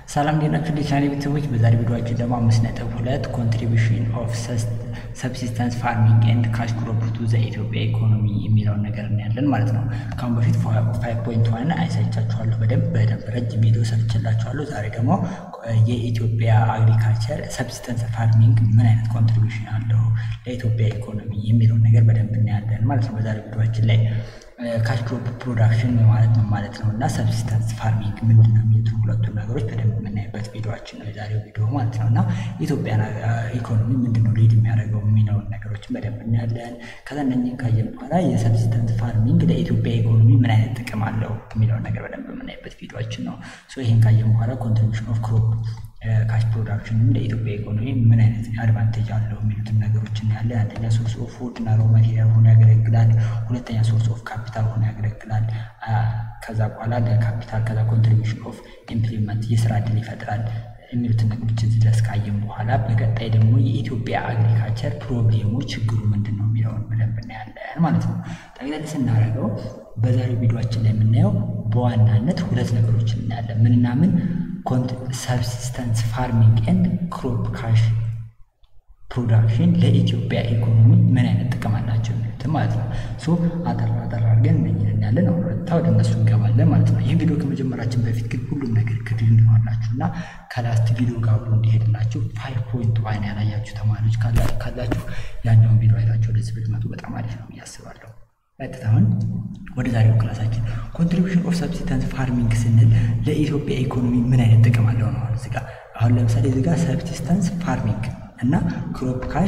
ሰላም ሌናችሁ ቻናል ቤተሰቦች፣ በዛሬ ቪዲዮአችን ደግሞ አምስት ነጥብ ሁለት ኮንትሪቢሽን ኦፍ ሰብሲስተንስ ፋርሚንግ ኤንድ ካሽ ክሮፕ ቱ ዘ ኢትዮጵያ ኢኮኖሚ የሚለውን ነገር እናያለን ማለት ነው። ከአሁን በፊት ፋይቭ ፖይንት ዋን አይሳይቻችኋለሁ በደንብ በደንብ ረጅም ቪዲዮ ሰርችላችኋለሁ። ዛሬ ደግሞ የኢትዮጵያ አግሪካልቸር ሰብሲስተንስ ፋርሚንግ ምን አይነት ኮንትሪቢሽን አለው ለኢትዮጵያ ኢኮኖሚ የሚለውን ነገር በደንብ እናያለን ማለት ነው። በዛሬ ቪዲዮአችን ላይ ካሽ ክሮፕ ፕሮዳክሽን ማለት ነው ማለት ነው እና ሰብሲስተንስ ፋርሚንግ ምንድን ነው የሚሉት ሁለቱን ነገሮች በደንብ የምናይበት ቪዲዮችን ነው የዛሬው ቪዲዮ ማለት ነው እና የኢትዮጵያን ኢኮኖሚ ምንድን ነው ሊድ የሚያደርገው የሚለውን ነገሮችን በደንብ እናያለን። ከዛ እነኝህን ካየን በኋላ የሰብሲስተንስ ፋርሚንግ ለኢትዮጵያ ኢኮኖሚ ምን አይነት ጥቅም አለው የሚለውን ነገር በደንብ የምናይበት ቪዲዮችን ነው። ይህን ካየን በኋላ ኮንትሪቢሽን ኦፍ ክሮፕ ካሽ ፕሮዳክሽንም ለኢትዮጵያ ኢኮኖሚ ምን አይነት አድቫንቴጅ አለው የሚሉትን ነገሮች እናያለን። አንደኛ ሶርስ ኦፍ ፉድ እና ሮ ማቴሪያል ሆኖ ያገለግላል። ሁለተኛ ሶርስ ኦፍ ካፒታል ሆኖ ያገለግላል። ከዛ በኋላ ለካፒታል ከዛ ኮንትሪቢሽን ኦፍ ኢምፕሊመንት የስራ እድል ይፈጥራል የሚሉትን ነገሮች እዚህ ድረስ ካየን በኋላ በቀጣይ ደግሞ የኢትዮጵያ አግሪካልቸር ፕሮብሌሙ ችግሩ ምንድን ነው የሚለውን በደንብ እናያለን ማለት ነው። ጠቅለል ስናደርገው በዛሬው ቪዲዮችን ላይ የምናየው በዋናነት ሁለት ነገሮችን እናያለን። ምንና ምን ሰብሲስተንስ ፋርሚንግ ኤንድ ክሮፕ ካሽ ፕሮዳክሽን ለኢትዮጵያ ኢኮኖሚ ምን አይነት ጥቅም አላቸው የሚሉትን ማለት ነው። ሶ አጠር አጠር አድርገን እነኝን እናያለን። አሁን ወጥታ ወደ እነሱ እንገባለን ማለት ነው። ይህን ቪዲዮ ከመጀመራችን በፊት ግን ሁሉም ነገር ክድል እንዲሆናችሁ እና ከላስት ቪዲዮ ጋር አብሮ እንዲሄድላችሁ ፋይቭ ፖይንት ዋን ያላያችሁ ተማሪዎች ካላችሁ ያኛውን ቪዲዮ አይታችሁ ወደዚህ ብትመጡ በጣም አሪፍ ነው እያስባለሁ። ቀጥታ አሁን ወደ ዛሬው ክላሳችን ኮንትሪቢሽን ኦፍ ሰብሲስተንስ ፋርሚንግ ስንል ለኢትዮጵያ ኢኮኖሚ ምን አይነት ጥቅም አለው ነው። እዚህ ጋር አሁን ለምሳሌ እዚህ ጋር ሰብሲስተንስ ፋርሚንግ እና ክሮፕ ካሽ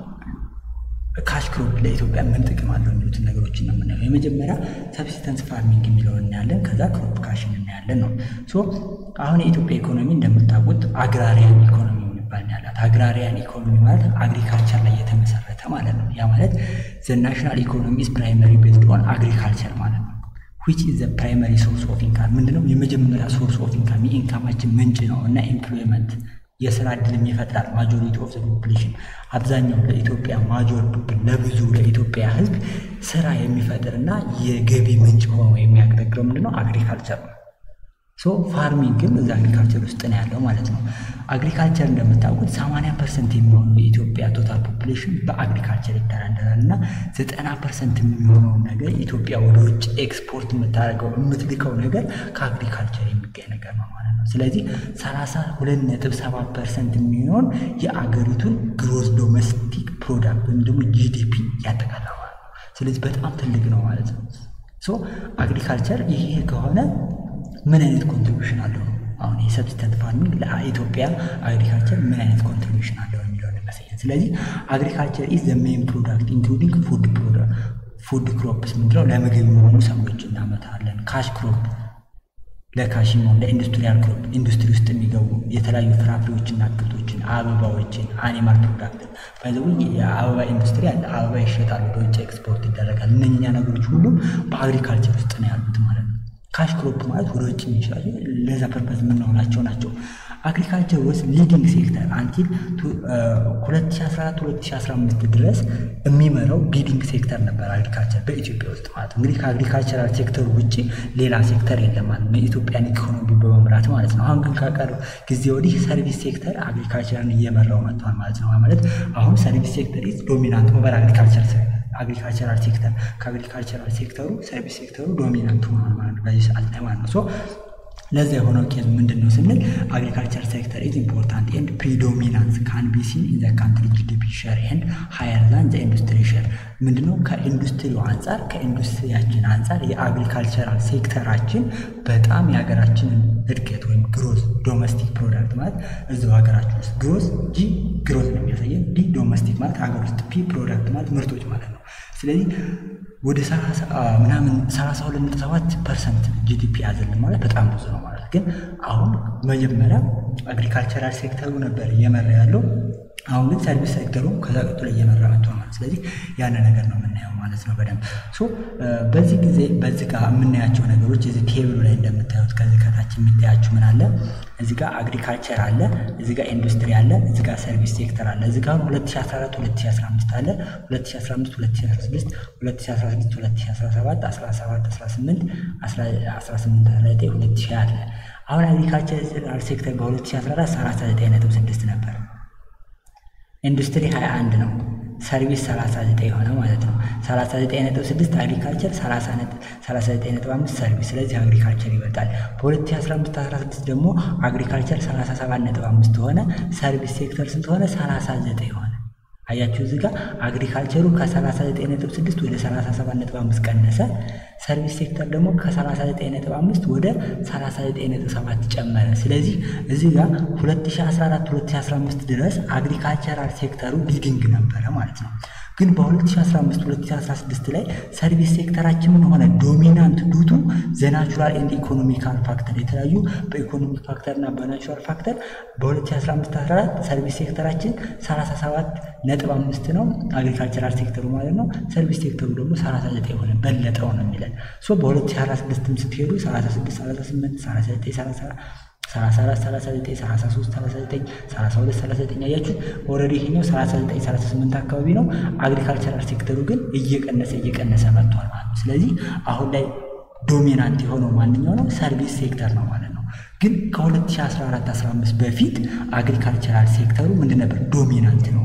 ካሽ ክሮፕ ለኢትዮጵያ ምን ጥቅም አለው የሚሉትን ነገሮችን ነው የምናየው። የመጀመሪያ ሰብሲስተንስ ፋርሚንግ የሚለውን እናያለን። ከዛ ክሮፕ ካሽን እናያለን ነው። ሶ አሁን የኢትዮጵያ ኢኮኖሚ እንደምታውቁት አግራሪያን ኢኮኖሚ የሚባል ያላት አግራሪያን ኢኮኖሚ ማለት አግሪካልቸር ላይ የተመሰረተ ማለት ነው። ያ ማለት ዘ ናሽናል ኢኮኖሚ ኢዝ ፕራይመሪ ቤዝድ ኦን አግሪካልቸር ማለት ነው። ዊች ኢዝ ዘ ፕራይመሪ ሶርስ ኦፍ ኢንካም ምንድነው? የመጀመሪያ ሶርስ ኦፍ ኢንካም የኢንካማችን ምንጭ ነው እና ኤምፕሎይመንት የስራ እድልም ይፈጥራል። ማጆሪቲ ኦፍ ዘ ፖፑሌሽን አብዛኛው ለኢትዮጵያ ማጆር ለብዙ ለኢትዮጵያ ሕዝብ ስራ የሚፈጥር እና የገቢ ምንጭ ሆኖ የሚያገለግለው ምንድነው? አግሪካልቸር ነው። ሶ ፋርሚንግም እዛ አግሪካልቸር ውስጥ ነው ያለው ማለት ነው። አግሪካልቸር እንደምታውቁት 80 ፐርሰንት የሚሆኑ የኢትዮጵያ ቶታል ፖፑሌሽን በአግሪካልቸር ይተዳደራል እና 90 ፐርሰንት የሚሆነውን ነገር ኢትዮጵያ ወደ ውጭ ኤክስፖርት የምታደርገው የምትልከው ነገር ከአግሪካልቸር የሚገኝ ነገር ነው ማለት ነው። ስለዚህ 32.7 ፐርሰንት የሚሆን የአገሪቱን ግሮዝ ዶሜስቲክ ፕሮዳክት ወይም ደግሞ ጂዲፒ ያጠቃላል ማለት ነው። ስለዚህ በጣም ትልቅ ነው ማለት ነው። ሶ አግሪካልቸር ይሄ ከሆነ ምን አይነት ኮንትሪቢሽን አለው ነው አሁን የሰብሲስተንት ፋርሚንግ ለኢትዮጵያ አግሪካልቸር ምን አይነት ኮንትሪቢሽን አለው የሚለውን ይመስለኛል። ስለዚህ አግሪካልቸር ኢዝ ዘ ሜን ፕሮዳክት ኢንክሉዲንግ ፉድ ፉድ ክሮፕስ ምንድነው ለምግብ የሚሆኑ ሰብሎች እናመታለን። ካሽ ክሮፕ ለካሽ የሚሆን ለኢንዱስትሪያል ክሮፕ ኢንዱስትሪ ውስጥ የሚገቡ የተለያዩ ፍራፍሬዎችና አትክልቶችን፣ አበባዎችን፣ አኒማል ፕሮዳክትን ባይዘው የአበባ ኢንዱስትሪ አለ። አበባ ይሸጣል፣ ወደ ውጭ ኤክስፖርት ይደረጋል። እነኛ ነገሮች ሁሉም በአግሪካልቸር ውስጥ ነው ያሉት ማለት ነው። ካሽ ክሮፕ ማለት ወደ ውጭ የሚሸጡ ለዛ ፐርፐዝ የምንሆናቸው ናቸው። አግሪካልቸር ውስጥ ሊዲንግ ሴክተር አንቲል 2014-2015 ድረስ የሚመራው ሊዲንግ ሴክተር ነበር አግሪካልቸር በኢትዮጵያ ውስጥ ማለት ነው። እንግዲህ ከአግሪካልቸራል ሴክተሩ ውጭ ሌላ ሴክተር የለም ማለት ነው፣ የኢትዮጵያን ኢኮኖሚ በመምራት ማለት ነው። አሁን ግን ከቀረው ጊዜ ወዲህ ሰርቪስ ሴክተር አግሪካልቸርን እየመራው መጥቷል ማለት ነው። ማለት አሁን ሰርቪስ ሴክተር ኢዝ ዶሚናንት ኦቨር አግሪካልቸር አግሪካልቸራል ሴክተር ከአግሪካልቸራል ሴክተሩ ሰርቪስ ሴክተሩ ዶሚናንት ሆኗል ማለት ነው በዚህ ሰዓት ላይ ማለት ነው። ሶ ለዛ የሆነው ኬዝ ምንድን ነው ስንል አግሪካልቸር ሴክተር ኢዝ ኢምፖርታንት ኤንድ ፕሪዶሚናንስ ካን ቢ ሲን ኢን ዘ ካንትሪ ጂዲፒ ሼር ኤንድ ሃየር ዛን ዘ ኢንዱስትሪ ሼር ምንድነው ከኢንዱስትሪው አንጻር ከኢንዱስትሪያችን አንጻር የአግሪካልቸራል ሴክተራችን በጣም የሀገራችንን እድገት ወይም ግሮዝ ዶሜስቲክ ፕሮዳክት ማለት እዚው ሀገራችን ውስጥ ግሮዝ ጂ ግሮዝ ነው የሚያሳየን ዲ ዶሜስቲክ ማለት ሀገር ውስጥ ፒ ፕሮዳክት ማለት ምርቶች ማለት ነው። ስለዚህ ወደ ምናምን 32.7 ፐርሰንት ጂዲፒ ያዘልን ማለት በጣም ብዙ ነው ማለት ግን አሁን መጀመሪያ አግሪካልቸራል ሴክተሩ ነበር እየመራ ያለው። አሁን ግን ሰርቪስ ሴክተሩ ከዛ ቀጥሎ እየመራ መጥቷል ማለት ስለዚህ ያን ነገር ነው የምናየው ማለት ነው በደንብ ሶ በዚህ ጊዜ በዚህ ጋር የምናያቸው ነገሮች እዚህ ቴብሉ ላይ እንደምታዩት ከዚህ ከታች የሚታያችሁ ምን አለ እዚህ ጋር አግሪካልቸር አለ እዚህ ጋር ኢንዱስትሪ አለ እዚህ ጋር ሰርቪስ ሴክተር አለ እዚህ ጋር 2014 2015 አለ 2015 2016 2016 2017 17 18 18 19 2000 አለ አሁን አግሪካልቸራል ሴክተር በ2014 39.6 ነበር። ኢንዱስትሪ 21 ነው። ሰርቪስ 39 የሆነ ማለት ነው። 39.6 አግሪካልቸር፣ 39.5 ሰርቪስ። ስለዚህ አግሪካልቸር ይበልጣል። በ2015/16 ደግሞ አግሪካልቸር 37.5 ሆነ። ሰርቪስ ሴክተር ስንት ሆነ? 39 ሆነ። አያችሁ እዚህ ጋር አግሪካልቸሩ ከ39.6 ወደ 37.5 ቀነሰ። ሰርቪስ ሴክተር ደግሞ ከ39.5 ወደ 39.7 ጨመረ። ስለዚህ እዚህ ጋር 2014-2015 ድረስ አግሪካልቸራል ሴክተሩ ሊዲንግ ነበረ ማለት ነው። ግን በ2015-2016 ላይ ሰርቪስ ሴክተራችን ምን ሆነ? ዶሚናንት ዱቱ ዘናቹራል ኤንድ ኢኮኖሚካል ፋክተር የተለያዩ በኢኮኖሚክ ፋክተር እና በናቹራል ፋክተር በ2015-14 ሰርቪስ ሴክተራችን 37 ነጥብ አምስት ነው አግሪካልቸራል ሴክተሩ ማለት ነው። ሰርቪስ ሴክተሩ ደግሞ 39 ሆነ በለጠው ነው የሚለን ሶ በ2016 ስትሄዱ 36 38 39 30 34 39 33 39 32 39 አያችሁ ኦልሬዲ ይሄኛው 39 38 አካባቢ ነው። አግሪካልቸራል ሴክተሩ ግን እየቀነሰ እየቀነሰ መጥቷል ማለት ነው። ስለዚህ አሁን ላይ ዶሚናንት የሆነው ማንኛው ነው? ሰርቪስ ሴክተር ነው ማለት ነው። ግን ከ2014 15 በፊት አግሪካልቸራል ሴክተሩ ምንድን ነበር? ዶሚናንት ነው።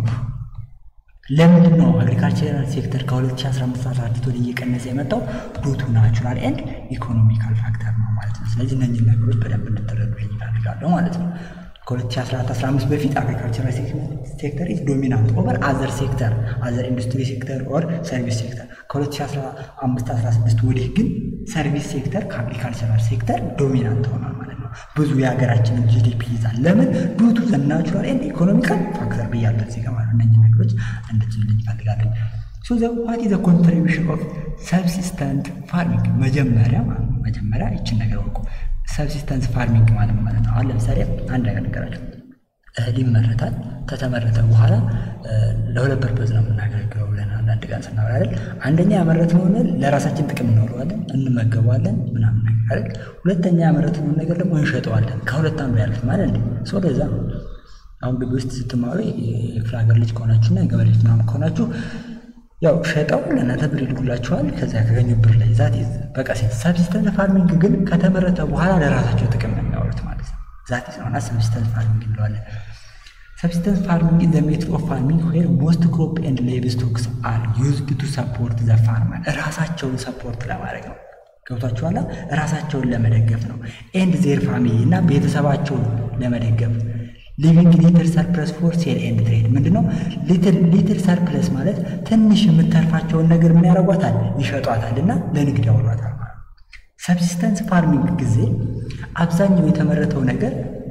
ለምንድን ነው አግሪካልቸራል ሴክተር ከ2015 14 ወደ እየቀነሰ የመጣው? ዱቱ ናቹራል ኤንድ ኢኮኖሚካል ፋክተር ነው ማለት ነው። ስለዚህ እነኝህን ነገሮች በደንብ እንድትረዱ ይፈልጋለሁ ማለት ነው። ከ2014-15 በፊት አግሪካልቸራል ሴክተር ኢዝ ዶሚናንት ኦቨር አዘር ሴክተር አዘር ኢንዱስትሪ ሴክተር ኦር ሰርቪስ ሴክተር። ከ2015-16 ወዲህ ግን ሰርቪስ ሴክተር ከአግሪካልቸራል ሴክተር ዶሚናንት ሆኗል ማለት ነው። ብዙ የሀገራችንን ጂዲፒ ይዛል። ለምን ዱቱ ዘ ናቹራል ኤንድ ኢኮኖሚካል ፋክተር ብያለሁ እዚህ ጋር ማለት ነው። እነኝህ ነገሮች እንድትልልኝ ይፈልጋለሁ። ሶ ዘ ዋት ኢዝ ዘ ኮንትሪቢሽን ኦፍ ሰብሲስተንት ፋርሚንግ መጀመሪያ መጀመሪያ ይችን ነገር ወቁ። ሰብሲስተንስ ፋርሚንግ ማለት ማለት ነው። አሁን ለምሳሌ አንድ ነገር ነገራቸው እህል ይመረታል። ከተመረተ በኋላ ለሁለት ፐርፐዝ ነው የምናገለግለው ብለን አንዳንድ ቀን ስናወራ አይደል፣ አንደኛ ያመረትነውን ለራሳችን ጥቅም እናውለዋለን፣ እንመገበዋለን ምናምን ነገር አይደል። ሁለተኛ ያመረትነውን ነገር ደግሞ እንሸጠዋለን። ከሁለት አንዱ ያለፍ ማለት እንዴ ሰው ለዛ ነው። አሁን ግቢ ውስጥ ስትማሩ የክፍለ ሀገር ልጅ ከሆናችሁና የገበሬ ልጅ ምናምን ከሆናችሁ ያው ሸጠው ለእናንተ ብር ይልኩላችኋል። ከዚያ ያገኙ ብር ላይ ዛት በቃ ሰብሲስተንስ ፋርሚንግ ግን ከተመረተ በኋላ ለራሳቸው ጥቅም ነው የሚያወሩት ማለት ነው። ዛት ነውና ሰብሲስተንስ ፋርሚንግ እንለዋለን። ሰብሲስተንስ ፋርሚንግ ኢዝ ዘ ሜትድ ኦፍ ፋርሚንግ ዌር ሞስት ክሮፕ ኤንድ ሌቭ ስቶክስ አር ዩዝድ ቱ ሰፖርት ዘ ፋርመር ራሳቸውን ሰፖርት ለማድረግ ነው። ገብቷችኋላ? ራሳቸውን ለመደገፍ ነው። ኤንድ ዜር ፋሚሊ እና ቤተሰባቸውን ለመደገፍ ሊቪንግ ሊትል ሰርፕለስ ፎር ሴል ኤንድ ትሬድ ምንድነው? ሊትል ሰርፕለስ ማለት ትንሽ የምተርፋቸውን ነገር ምን ያደርጓታል? ይሸጧታል እና ለንግድ ያውሏታል ማለት ነው። ሰብሲስተንስ ፋርሚንግ ጊዜ አብዛኛው የተመረተው ነገር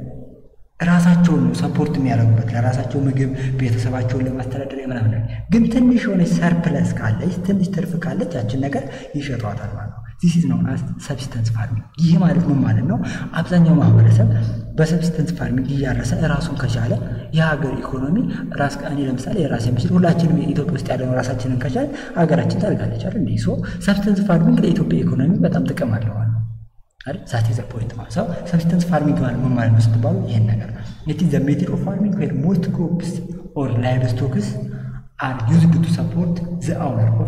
ራሳቸውን ነው ሰፖርት የሚያደርጉበት ለራሳቸው ምግብ ቤተሰባቸውን ለማስተዳደር ምናምን። ግን ትንሽ የሆነች ሰርፕለስ ካለች ትንሽ ትርፍ ካለች ያችን ነገር ይሸጧታል ማለት ነው። ዚስ ኢዝ ነው ሰብሲስተንስ ፋርሚንግ። ይህ ማለት ምን ማለት ነው? አብዛኛው ማህበረሰብ በሰብሲስተንስ ፋርሚንግ እያረሰ ራሱን ከቻለ የሀገር ኢኮኖሚ ራስ እኔ ለምሳሌ የራሴ ምስል ሁላችንም ኢትዮጵያ ውስጥ ያለነው ራሳችንን ከቻለ ሀገራችን ታድጋለች አይደል? እንዲህ ሶ ሰብሲስተንስ ፋርሚንግ ለኢትዮጵያ ኢኮኖሚ በጣም ጥቅም አለው ማለት ነው። አይደል? ዛት ኢዝ ፖይንት ማለት ሰው ሰብሲስተንስ ፋርሚንግ ማለት ምን ማለት ነው ስትባሉ ይሄን ነገር ኢት ኢዝ ዘ ሜትድ ኦፍ ፋርሚንግ ዌር ሞስት ክሮፕስ ኦር ላይቭ ስቶክስ አር ዩዝድ ቱ ሰፖርት ዘ ኦውነር ኦፍ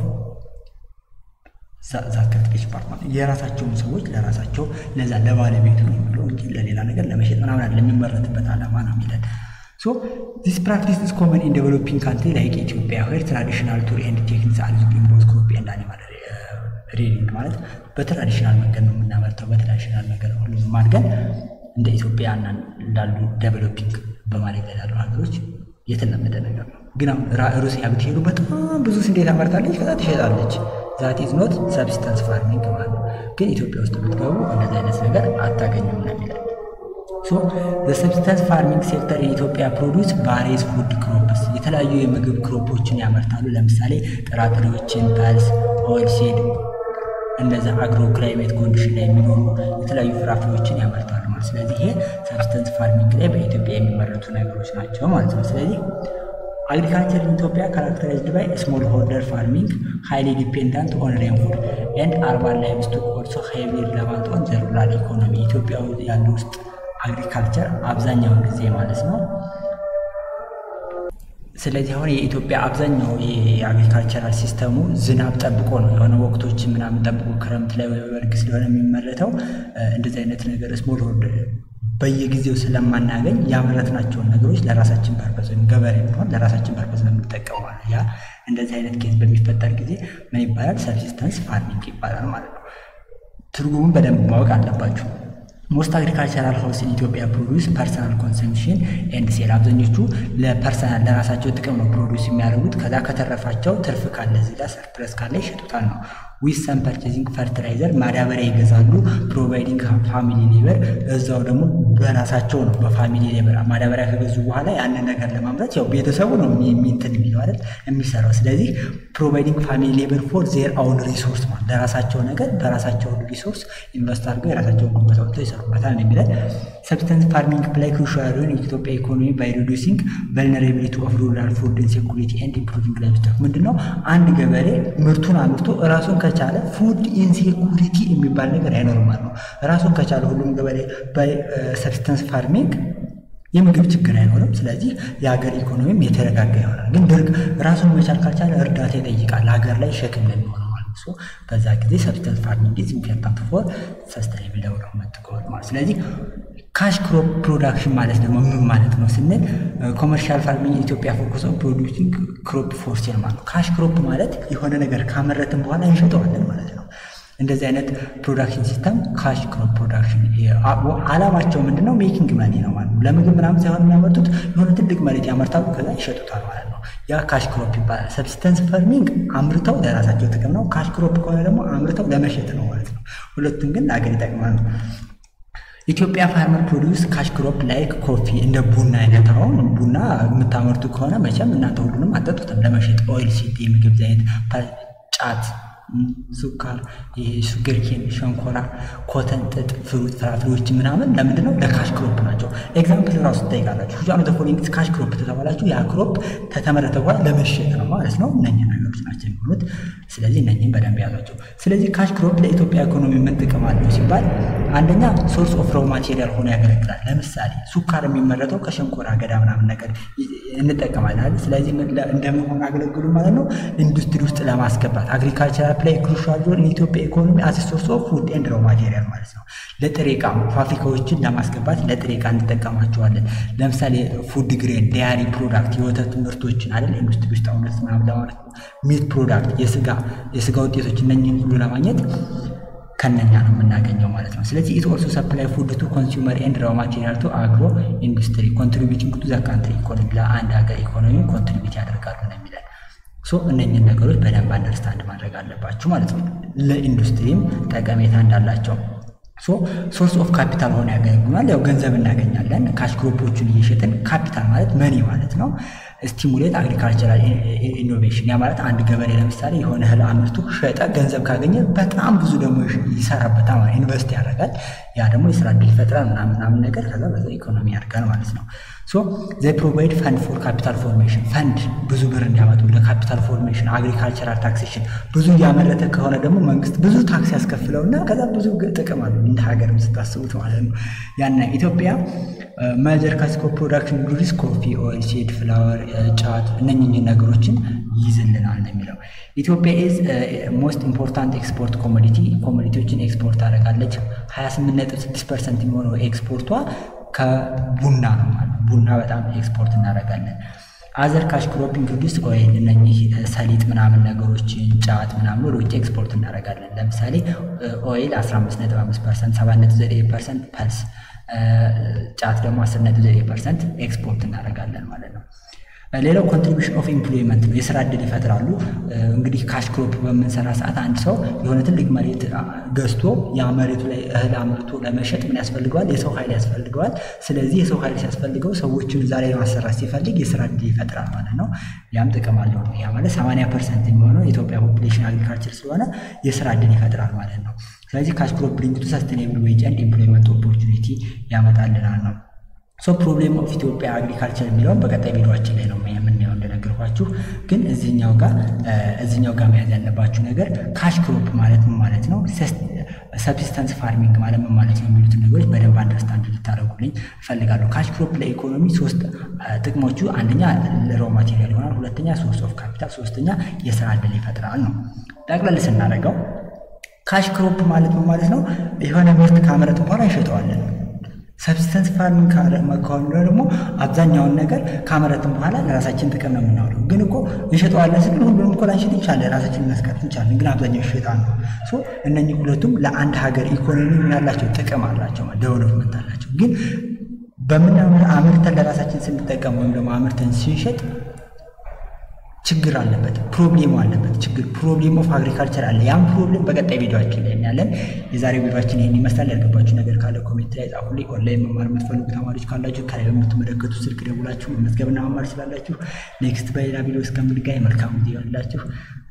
ዛት ከልቲቬሽን ፓርት ማለት የራሳቸውን ሰዎች ለራሳቸው ለዛ ለባለቤቱ ነው የሚለው እንጂ ለሌላ ነገር ለመሸጥ ምናምን አይደለም። የሚመረትበት ዓላማ ነው የሚለን። ሶ ዚስ ፕራክቲስ ኢዝ ኮመን ኢን ዴቨሎፒንግ ካንትሪ ላይክ ኢትዮጵያ ዌር ትራዲሽናል ቱር ኤንድ ቴክኒክስ አር ዩዝድ ኢን ቦዝ ክሮፕ ኤንድ አኒማል ሬዲንግ ማለት በትራዲሽናል መንገድ ነው የምናመርተው። በትራዲሽናል መንገድ ነው ሁሉም አድርገን እንደ ኢትዮጵያ ላሉ ዴቨሎፒንግ በማለት ላይ ያሉ ሀገሮች የተለመደ ነገር ነው። ግን አሁን ሩሲያ ብትሄዱ በጣም ብዙ ስንዴ ታመርታለች፣ ከዛ ትሸጣለች። ዛት ኢዝ ኖት ሰብሲስተንስ ፋርሚንግ ማለት ነው። ግን ኢትዮጵያ ውስጥ ብትገቡ እንደዚህ አይነት ነገር አታገኙም ነው የሚለው። ሶ በሰብሲስተንስ ፋርሚንግ ሴክተር የኢትዮጵያ ፕሮዲውስ ቫሪየስ ፉድ ክሮፕስ የተለያዩ የምግብ ክሮፖችን ያመርታሉ። ለምሳሌ ጥራጥሬዎችን፣ ፐልስ፣ ኦይል ሲድ እነዚህ አግሮ ክላይሜት ኮንዲሽን ላይ የሚኖሩ የተለያዩ ፍራፍሬዎችን ያመርታሉ ማለት ስለዚህ ይሄ ሰብስተንስ ፋርሚንግ ላይ በኢትዮጵያ የሚመረቱ ነገሮች ናቸው ማለት ነው። ስለዚህ አግሪካልቸር ኢትዮጵያ ካራክተራይዝድ ባይ ስሞል ሆልደር ፋርሚንግ ሃይሊ ዲፔንዳንት ኦን ሬንፉድ ኤንድ አርባን ላይቭ ስቶክ ኦልሶ ሃይሊ ሪለቫንት ኦን ዘ ሩራል ኢኮኖሚ ኢትዮጵያ ያሉ ውስጥ አግሪካልቸር አብዛኛውን ጊዜ ማለት ነው ስለዚህ አሁን የኢትዮጵያ አብዛኛው የአግሪካልቸራል ሲስተሙ ዝናብ ጠብቆ ነው የሆነ ወቅቶች ምናምን ጠብቆ ክረምት ላይ ወይ በልግ ስለሆነ የሚመረተው እንደዚህ አይነት ነገር ስሞል ሆልድ በየጊዜው ስለማናገኝ ያመረትናቸውን ነገሮች ለራሳችን ፐርፐዝ ወይም ገበሬ ቢሆን ለራሳችን ፐርፐዝ ነው የምንጠቀመው ማለት ያ እንደዚህ አይነት ኬዝ በሚፈጠር ጊዜ ምን ይባላል? ሰብሲስተንስ ፋርሚንግ ይባላል ማለት ነው። ትርጉሙን በደንብ ማወቅ አለባችሁ። ሞስት አግሪካልቸራል ሀውስ ኢን ኢትዮጵያ ፕሮዲውስ ፐርሰናል ኮንሰምሽን ኤንድ ሴል። አብዛኞቹ ለፐርሰናል ለራሳቸው ጥቅም ነው ፕሮዲውስ የሚያደርጉት። ከዛ ከተረፋቸው ትርፍ ካለ እዚህ ጋር ሰርፕለስ ካለ ይሸጡታል ነው። ዊዝ ሰም ፐርቼዚንግ ፈርቲላይዘር ማዳበሪያ ይገዛሉ። ፕሮቫይዲንግ ፋሚሊ ሌበር እዛው ደግሞ በራሳቸው ነው በፋሚሊ ሌበር ማዳበሪያ ከገዙ በኋላ ያንን ነገር ለማምረት ያው ቤተሰቡ ነው የሚንትን የሚለው አይደል የሚሰራው። ስለዚህ ፕሮቫይዲንግ ፋሚሊ ሌበር ፎር ዜር አውን ሪሶርስ ማለት ለራሳቸው ነገር በራሳቸው ሪሶርስ ኢንቨስት አድርገው የራሳቸውን ጉልበት አውጥተው ይሰሩበታል ነው የሚለን። ሰብስተንስ ፋርሚንግ ፕላይ ክሩሻል ሮል የኢትዮጵያ ኢኮኖሚ ባይ ሪዱሲንግ ቨልነራቢሊቲ ኦፍ ሩራል ፉድ ኢንሴኩሪቲ ኤንድ ኢምፕሩቪንግ ላይቭስቶክ። ምንድን ነው አንድ ገበሬ ምርቱን አምርቶ ራሱን ከቻለ ፉድ ኢንሴኩሪቲ የሚባል ነገር አይኖርም ማለት ነው። ራሱን ከቻለ ሁሉም ገበሬ ባይ ሰብስተንስ ፋርሚንግ የምግብ ችግር አይኖርም። ስለዚህ የሀገር ኢኮኖሚም የተረጋጋ ይሆናል። ግን ድርቅ ራሱን መቻል ካልቻለ እርዳታ ይጠይቃል። ሀገር ላይ ሸክም ነው የሚሆነው ማለት ነው። በዛ ጊዜ ሰብስተንስ ፋርሚንግ ኢዝ ኢምፖርታንት ፎር ሰስተይነብል ዴቨሎፕመንት ጎል ማለት ስለዚህ ካሽ ክሮፕ ፕሮዳክሽን ማለት ደግሞ ምን ማለት ነው ስንል ኮመርሻል ፋርሚንግ ኢትዮጵያ ፎከስ ኦን ፕሮዲውሲንግ ክሮፕ ፎር ሴል ማለት ነው። ካሽ ክሮፕ ማለት የሆነ ነገር ካመረትን በኋላ እንሸጠዋለን ማለት ነው። እንደዚህ አይነት ፕሮዳክሽን ሲስተም ካሽ ክሮፕ ፕሮዳክሽን አላማቸው ምንድነው? ሜኪንግ መኒ ነው ማለት ነው። ለምግብ ምናምን ሳይሆን የሚያመርቱት የሆነ ትልቅ መሬት ያመርታሉ፣ ከዛ ይሸጡታል ማለት ነው። ያ ካሽ ክሮፕ ይባላል። ሰብስተንስ ፈርሚንግ አምርተው ለራሳቸው ጥቅም ነው። ካሽ ክሮፕ ከሆነ ደግሞ አምርተው ለመሸጥ ነው ማለት ነው። ሁለቱም ግን ለሀገር ይጠቅማል ነው። ኢትዮጵያ ፋርመር ፕሮዲውስ ካሽ ክሮፕ ላይክ ኮፊ እንደ ቡና አይነት አሁን ቡና የምታመርቱ ከሆነ መቼም እናንተ ሁሉንም አጠጡትም ለመሸጥ ኦይል ሲድ፣ የምግብ ዘይት፣ ጫት ሱካር፣ ሹገር ኬን፣ ሸንኮራ፣ ኮተን፣ ጥጥ፣ ፍሩት፣ ፍራፍሬዎች ምናምን ለምንድን ነው? ለካሽ ክሮፕ ናቸው። ኤግዛምፕል ራሱ ትጠይቃላችሁ። ሁሉ ዓመተ ፎሊንግ ካሽ ክሮፕ ተተባላችሁ ያ ክሮፕ ከተመረተ በኋላ ለመሸጥ ነው ማለት ነው። እነኚህ ነገሮች ናቸው የሚሆኑት። ስለዚህ እነኚህም በደንብ ያዟቸው። ስለዚህ ካሽ ክሮፕ ለኢትዮጵያ ኢኮኖሚ ምን ጥቅም አለው ሲባል አንደኛ ሶርስ ኦፍ ሮው ማቴሪያል ሆኖ ያገለግላል። ለምሳሌ ሱካር የሚመረተው ከሸንኮራ አገዳ ምናምን ነገር እንጠቀማለን። ስለዚህ እንደምን ሆኖ ያገለግሉ ማለት ነው? ኢንዱስትሪ ውስጥ ለማስገባት አግሪካልቸራል ፕላይ ክሩሻል ሮል ኢትዮጵያ ኢኮኖሚ አስ ሶርስ ኦፍ ፉድ ኤንድ ሮው ማቴሪያል ማለት ነው። ለጥሬ ዕቃ ፋብሪካዎችን ለማስገባት ለጥሬ ዕቃ እንጠቀማቸዋለን። ለምሳሌ ፉድ ግሬን፣ ዲያሪ ፕሮዳክት፣ የወተት ምርቶችን አይደል ኢንዱስትሪ ውስጥ አሁን ምናምን ለማለት ነው። ሚት ፕሮዳክት፣ የስጋ የስጋ ውጤቶች እነኝህን ሁሉ ለማግኘት ከነኛ ነው የምናገኘው ማለት ነው። ስለዚህ ኢት ኦልሶ ሰፕላይ ፉድ ቱ ኮንሱመር ኤንድ ራው ማቴሪያል ቱ አግሮ ኢንዱስትሪ ኮንትሪቢዩቲንግ ቱ ዘ ካንትሪ ኢኮኖሚ ለአንድ ሀገር ኢኮኖሚ ኮንትሪቢዩት ያደርጋሉ ነው የሚለን። ሶ እነኝህን ነገሮች በደንብ አንደርስታንድ ማድረግ አለባችሁ ማለት ነው። ለኢንዱስትሪም ጠቀሜታ እንዳላቸው ሶ ሶርስ ኦፍ ካፒታል ሆነ ያገለግሉናል። ያው ገንዘብ እናገኛለን ካሽ ክሮፖቹን እየሸጥን ካፒታል ማለት መኒ ማለት ነው። ስቲሙሌት አግሪካልቸራል ኢኖቬሽን ያ ማለት አንድ ገበሬ ለምሳሌ የሆነ እህል አምርቶ ሸጠ፣ ገንዘብ ካገኘ በጣም ብዙ ደግሞ ይሰራበታል፣ ኢንቨስት ያደርጋል። ያ ደግሞ የስራ እድል ይፈጥራል ምናምን ምናምን ነገር ከዛ በዛ ኢኮኖሚ ያድጋል ማለት ነው። ሶ ዘይ ፕሮቫይድ ፈንድ ፎር ካፒታል ፎርሜሽን ፈንድ ብዙ ብር እንዲያመጡ ለካፒታል ፎርሜሽን አግሪካልቸራል ታክሴሽን ብዙ እያመረተ ከሆነ ደግሞ መንግስት ብዙ ታክስ ያስከፍለውና ከዛ ብዙ ጥቅም አለው እንደ ሀገርም ስታስቡት ማለት ነው። ያና ኢትዮጵያ መጀር ካስኮ ፕሮዳክሽን ጉድስ ኮፊ፣ ኦይል ሲድ፣ ፍላወር፣ ጫት እነኝህ ነገሮችን ይይዝልናል ነው የሚለው። ኢትዮጵያ ኢዝ ሞስት ኢምፖርታንት ኤክስፖርት ኮሞዲቲ ኮሞዲቲዎችን ኤክስፖርት ታደርጋለች። 28.6 ፐርሰንት የሚሆነው ኤክስፖርቷ ከቡና ነው ማለት ቡና በጣም ኤክስፖርት እናደርጋለን። አዘር ካሽ ክሮፕ ኢንክሉዲስ ኦይል እነኚህ ሰሊጥ ምናምን ነገሮችን ጫት ምናምን ወደ ውጭ ኤክስፖርት እናደርጋለን። ለምሳሌ ኦይል 15.5 ፐርሰንት፣ 7.9 ፐርሰንት ፐልስ ጫት ደግሞ 10.9 ፐርሰንት ኤክስፖርት እናደርጋለን ማለት ነው። ሌላው ኮንትሪቢሽን ኦፍ ኤምፕሎይመንት ነው። የስራ እድል ይፈጥራሉ። እንግዲህ ካሽ ክሮፕ በምንሰራ ሰዓት አንድ ሰው የሆነ ትልቅ መሬት ገዝቶ ያ መሬቱ ላይ እህል አምርቶ ለመሸጥ ምን ያስፈልገዋል? የሰው ኃይል ያስፈልገዋል። ስለዚህ የሰው ኃይል ሲያስፈልገው ሰዎችን እዛ ላይ ማሰራት ሲፈልግ የስራ እድል ይፈጥራል ማለት ነው። ያም ጥቅም አለው ነው። ያ ማለት 80 ፐርሰንት የሚሆነው የኢትዮጵያ ፖፑሌሽን አግሪካልቸር ስለሆነ የስራ እድል ይፈጥራል ማለት ነው። ስለዚህ ካሽ ክሮፕ ብሪንግ ቱ ሰስቴኔብል ዌጅ ኤንድ ኤምፕሎይመንት ኦፖርቹኒቲ ያመጣልናል ነው። ሶ ፕሮብሌም ኦፍ ኢትዮጵያ አግሪካልቸር የሚለውን በቀጣይ ቪዲዮችን ላይ ነው የምናየው እንደነገርኳችሁ። ግን እዚህኛው ጋር እዚህኛው ጋር መያዝ ያለባችሁ ነገር ካሽ ክሮፕ ማለት ምን ማለት ነው? ሰብሲስተንስ ፋርሚንግ ማለት ምን ማለት ነው የሚሉትን ነገሮች በደንብ አንደርስታንድ ልታደርጉልኝ እፈልጋለሁ። ካሽ ክሮፕ ለኢኮኖሚ ሶስት ጥቅሞቹ፣ አንደኛ ሮ ማቴሪያል ይሆናል፣ ሁለተኛ ሶርስ ኦፍ ካፒታል፣ ሶስተኛ የስራ ዕድል ይፈጥራል ነው። ጠቅለል ስናደርገው ካሽ ክሮፕ ማለት ምን ማለት ነው? የሆነ ምርት ካመረትን በኋላ እንሸጠዋለን። ሰብስተንስ ፋርሚንግ ከሆነ ደግሞ አብዛኛውን ነገር ካመረትን በኋላ ለራሳችን ጥቅም ነው የምናውለው። ግን እኮ እንሸጠዋለን ስንል ሁሉንም እኮ ላንሸጥ እንችላለን፣ ራሳችን ልናስቀር እንችላለን። ግን አብዛኛው ይሸጣል ነው። እነኚህ ሁለቱም ለአንድ ሀገር ኢኮኖሚ ያላቸው ጥቅም አላቸው፣ ዴቨሎፕመንት አላቸው። ግን በምናምር አምርተን ለራሳችን ስንጠቀም ወይም ደግሞ አምርተን ስንሸጥ ችግር አለበት፣ ፕሮብሌሙ አለበት። ችግር ፕሮብሌም ኦፍ አግሪካልቸር አለ። ያም ፕሮብሌም በቀጣይ ቪዲዮችን ላይ እናያለን። የዛሬው ቪዲዮችን ይህን ይመስላል። ያልገባችሁ ነገር ካለ ኮሜንት ላይ ጻፉልኝ። ኦንላይን መማር የምትፈልጉ ተማሪዎች ካላችሁ ከላይ በምትመለከቱ ስልክ ደውላችሁ መመዝገብና መማር ስላላችሁ። ኔክስት በሌላ ቪዲዮ እስከምንገናኝ መልካም ጊዜ ይሆንላችሁ።